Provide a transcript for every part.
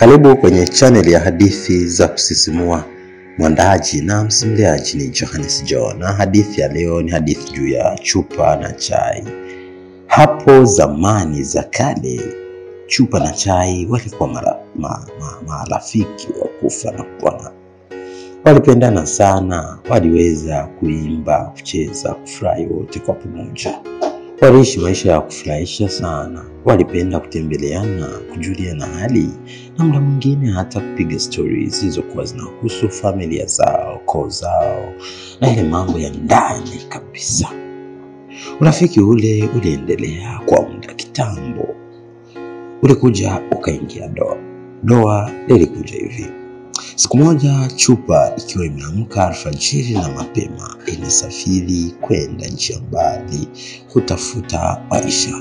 Karibu kwenye chaneli ya hadithi za kusisimua. Mwandaaji na msimuliaji ni Johannes John, na hadithi ya leo ni hadithi juu ya chupa na chai. Hapo zamani za kale, chupa na chai walikuwa marafiki ma, ma, marafiki wa kufa na kupona. Walipendana sana, waliweza kuimba, kucheza, kufurahi wote kwa pamoja. Waliishi maisha ya kufurahisha sana, walipenda kutembeleana, kujuliana hali na muda mwingine hata kupiga stori zilizokuwa zinahusu familia zao, koo zao na ile mambo ya ndani kabisa. Urafiki ule uliendelea kwa muda kitambo, ulikuja ukaingia doa. Doa lilikuja hivi: siku moja, chupa ikiwa imeamka alfajiri na mapema, inasafiri kwenda nchi ya mbali kutafuta maisha.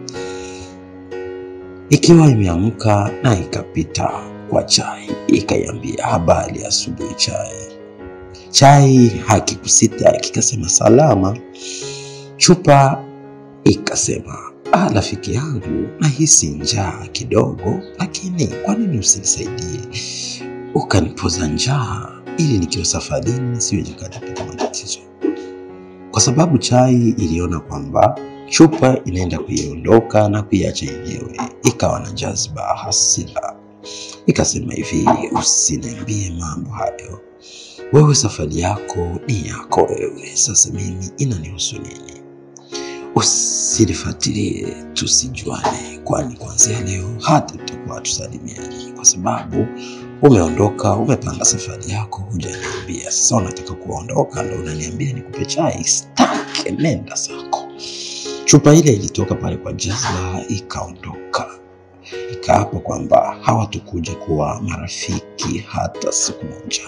Ikiwa imeamka na ikapita kwa chai, ikaiambia habari ya asubuhi chai. Chai hakikusita kikasema salama. Chupa ikasema ah, rafiki yangu, nahisi njaa kidogo, lakini kwa nini usinisaidie ukanipoza njaa ili nikiwa safarini nisiwe nikatapata matatizo? Kwa sababu chai iliona kwamba chupa inaenda kuiondoka na kuiacha yenyewe, ikawa na jazba hasira, ikasema hivi, usiniambie mambo hayo, wewe safari yako ni yako wewe, sasa mimi inanihusu nini? Usinifuatilie, tusijuane, kwani kuanzia leo hata tutakuwa tusalimiani, kwa sababu umeondoka, umepanga safari yako, hujaniambia. Sasa unataka kuondoka ndo unaniambia nikupe chai? Staki, nenda zako. Chupa ile ilitoka pale kwa jazba, ikaondoka, ikaapa kwamba hawatakuja kuwa marafiki hata siku moja.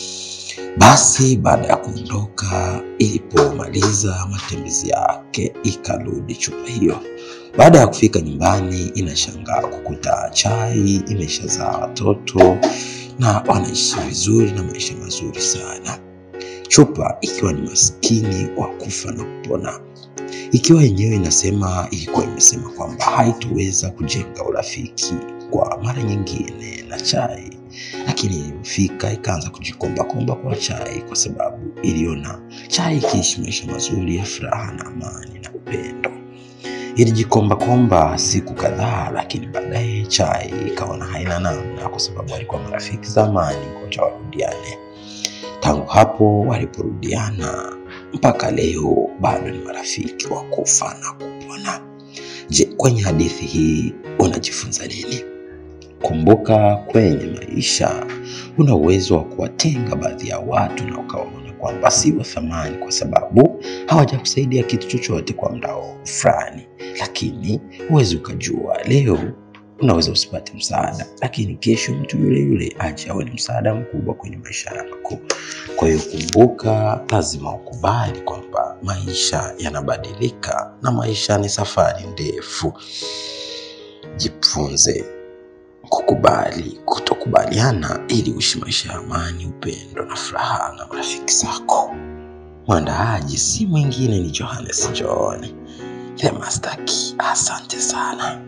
Basi baada ya kuondoka, ilipomaliza matembezi yake, ikarudi chupa hiyo. Baada ya kufika nyumbani, inashangaa kukuta chai imeshazaa watoto na wanaishi vizuri na maisha mazuri sana. Chupa ikiwa ni maskini wa kufa na kupona, ikiwa yenyewe inasema, ilikuwa imesema kwamba haitoweza kujenga urafiki kwa mara nyingine na chai lakini ilipofika ikaanza kujikombakomba kwa chai, kwa sababu iliona chai ikiishi maisha mazuri ya furaha na amani na upendo. Ilijikombakomba siku kadhaa, lakini baadaye chai ikaona haina namna, kwa sababu walikuwa marafiki zamani, ngoja warudiane. Tangu hapo waliporudiana mpaka leo bado ni marafiki wa kufa na kupona. Je, kwenye hadithi hii unajifunza nini? Kumbuka, kwenye maisha una uwezo wa kuwatenga baadhi ya watu na ukawaona kwamba si wa thamani, kwa sababu hawajakusaidia kitu chochote kwa muda fulani, lakini huwezi ukajua. Leo unaweza usipate msaada, lakini kesho mtu yule yule aje awe ni msaada mkubwa kwenye maisha yako. Kwa hiyo kumbuka, lazima ukubali kwamba maisha yanabadilika na maisha ni safari ndefu. Jifunze kukubali kutokubaliana ili uishi maisha ya amani, upendo na furaha na marafiki zako. Mwandaaji si mwingine ni Johannes John the Master Key. Asante sana.